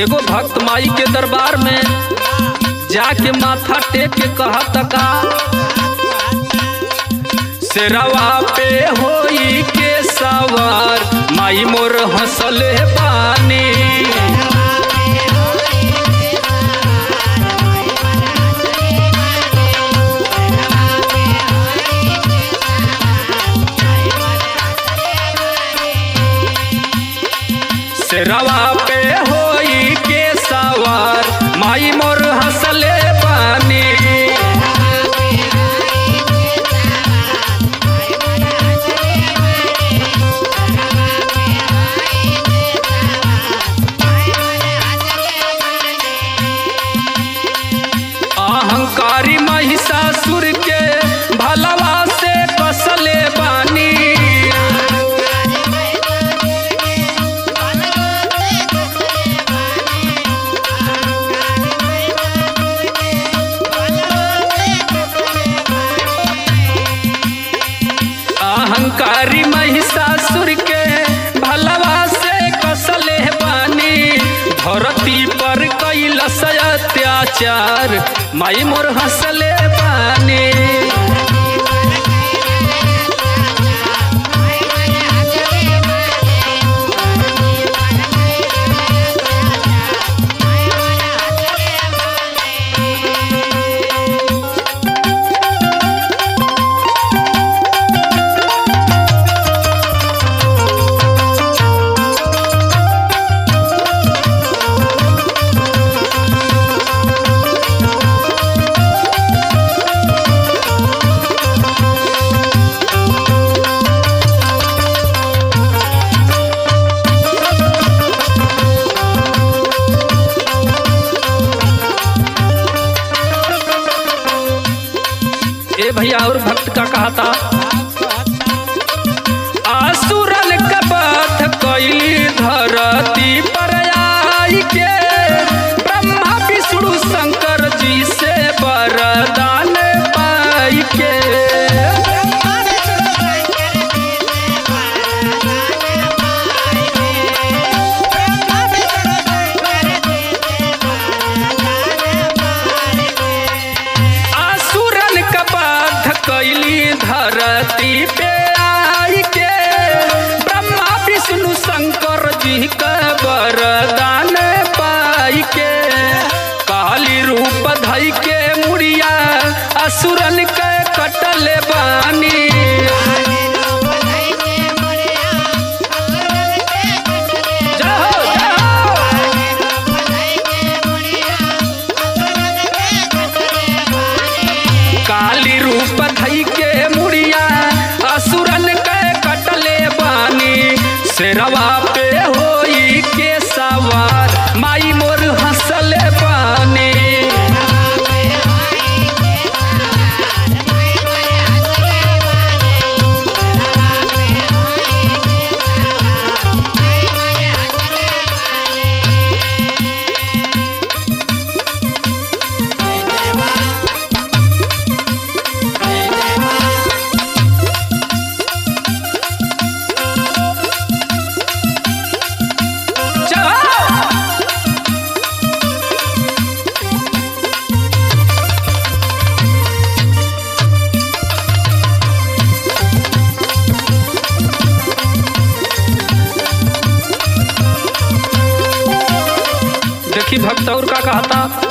एगो भक्त माई के दरबार में जाके माथा टेक के कहत का शेरवा पे होई के सवार माई मोर हंसले बानी शेरवा पे होई के सवार माई मोर हंसले बानी अहंकारी महिषासुर के भलवा से कसले बानी अहंकारी महिषासुर के भलवा से कसले बानी धरती पर कैलस अत्याचार माई मोर हंसले बानी ए भैया और भक्त का कहा था आसुरन का बात कैली धरती पर आई के ब्रह्मा विष्णु शंकर जी से वरदान पाई के आसुरन का बात कैली धरती पे आई के ब्रह्मा विष्णु शंकर जी का वरदान पाई के काली रूप धई के मुड़िया असुरन के कटल बानी जाओ, जाओ। काली रूप धई के मुड़िया असुरन के कटले बानी शेरवा पे होई के सवार माई मोर हंसले बानी जाओ। देखी भक्त और का कहता